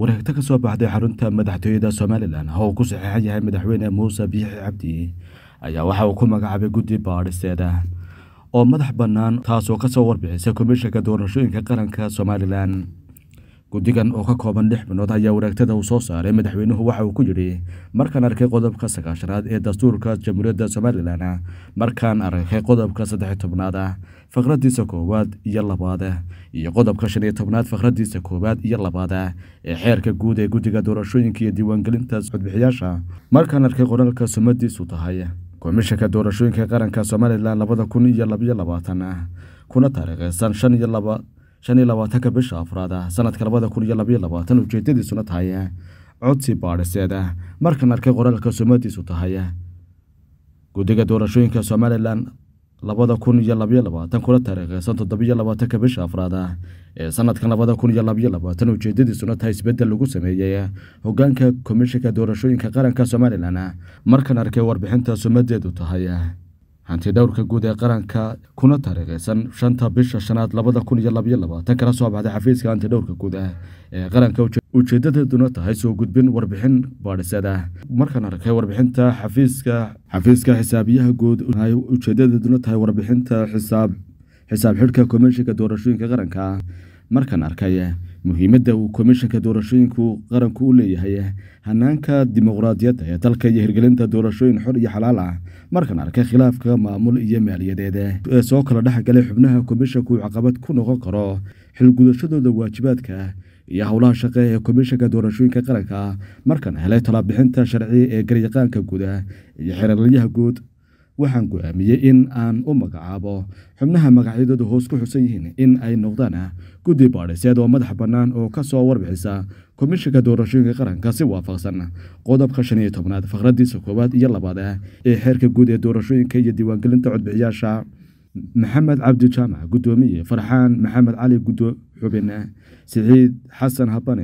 wareegto ka soo baxday xarunta madaxtooyada somalilan oo uu ku saxeexan yahay madaxweyne muuse biixi cabdi ayaa waxa uu ku magacaabay guddi baadhisteeda oo madax bannaan taasoo kasoo warbixisa komishanka doorashooyinka qaranka somalilan guddigan oo ka kooban lix binood ayaa wareegtada uu soo saaray madaxweynuhu waxa uu ku yidhi markaan arkay qodobka sagaashanaad ee dastuurka jamhuuriyadda somalilan markaan arkay qodobka saddex tobnaad ah faqradiisa koowaad iyo labaad iyo qodobka shan iyo tobnaad faqradiisa koowaad iyo labaad ee xeerka guud ee guddiga doorashooyinka iyo diiwaangelinta codbixiyaasha markaan arkay qoraalka sumadiisu tahay komishanka doorashooyinka qaranka somalilan labada kun iyo labayo labaatan kuna taariikheysan shan iyo laba shan iyo labaatanka bisha afraad sanadka labada kun iyo labaiyo labaatan ujeedadiisuna tahay codsi baadhiseed markaan arkay qoraalka sumadiisu tahay guddiga doorashooyinka somalilan labada kun iyo labaiyo labaatan kuna taariikheysan toddobiyo labaatanka bisha afraad ee sanadkan labada kun iyo labaiyo labaatan ujeedadiisuna tahay isbeddel lagu sameeyey hogaanka komishanka doorashooyinka qaranka somalilan markaan arkay warbixinta sumadeedu tahay hanti dhowrka guud ee qaranka kuna taariikheysan shanta bisha shanaad labada kun iyo labaiyo labaatan kala soo baxday xafiiska hanti dhowrka guud ee qaranka ujeedadeeduna tahay soo gudbin warbixin baadhisada markaan arkay warbixinta xafiiska xafiiska xisaabiyaha guud ujeedadeeduna tahay warbixinta xisaab xisaab xidhka komishanka doorashooyinka qaranka markaan arkay muhiimadda uu komishanka doorashooyinku qaranku u leeyahay hanaanka dimuqraadiyadda ee dalka iyo hirgelinta doorashooyin xor iyo xalaal ah markaan arkay khilaafka maamul iyo maaliyadeed ee soo kala dhexgalay xubnaha komishanku uu caqabad ku noqon karo xilgudashadooda waajibaadka iyo howlaha shaqe ee komishanka doorashooyinka qaranka markaan helay talabixinta sharci ee garyaqaanka guuda iyo xeeraryaha guud waxaan go-aamiyey in aan u magacaabo xubnaha magacyadooda hoos ku xusan yihiin in ay noqdaan guddi baadhiseed oo madax bannaan oo ka soo warbixisa komishanka doorashooyinka qaranka si waafaqsan qodobka shan iyo tobnaad faqradiisa koowaad iyo labaad ee xeerka guud ee doorashooyinka iyo diiwaangelinta codbixiyaasha maxamed cabdi jaamac guddoomiye farxaan maxamed cali gudo xubin siciid xasan habane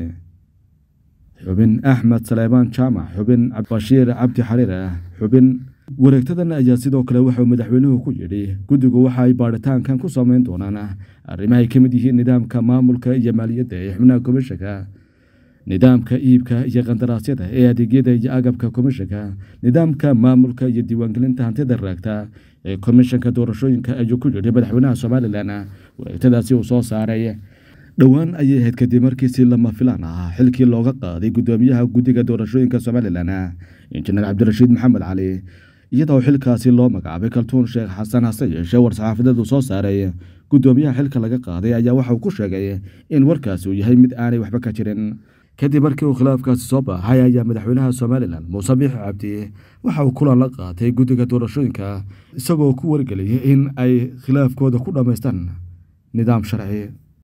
xubin axmed saleebaan jaamac xubin bashiir cabdi xariir xubin wareegtadan ayaa sidoo kale waxauu madaxweynuhu ku yidhi guddigu waxa ay baadhitaankan ku sameyn doonaan arrimaha ay ka mid yihiin nidaamka maamulka iyo maaliyadda ee xubnaha komishanka nidaamka iibka iyo qandaraasyada ee adeegyada iyo agabka komishanka nidaamka maamulka iyo diiwaangelinta hantida raagta ee komishanka doorashooyinka ayuu ku yidhi madaxweynaha somalilan wareegtadaasi uu soo saaray dhowaan ayay ahayd kadib markiisi lama filaan ah xilkii looga qaaday guddoomiyaha guddiga doorashooyinka somalilan injineer cabdirashiid maxamed cali iyadoo xilkaasi loo magacaabay kaltuun sheekh xasan hase yeeshee war-saxaafadeedu soo saaray guddoomiyaha xilka laga qaaday ayaa waxauu ku sheegay in warkaasi uu yahay mid aanay waxba ka jirin kadib markii uu khilaafkaasi soo baaxay ayaa madaxweynaha somalilan muuse biixi cabdi waxa uu kulan la qaatay guddiga doorashooyinka isagoo ku wargeliyay in ay khilaafkooda ku dhammaystaan nidaam sharci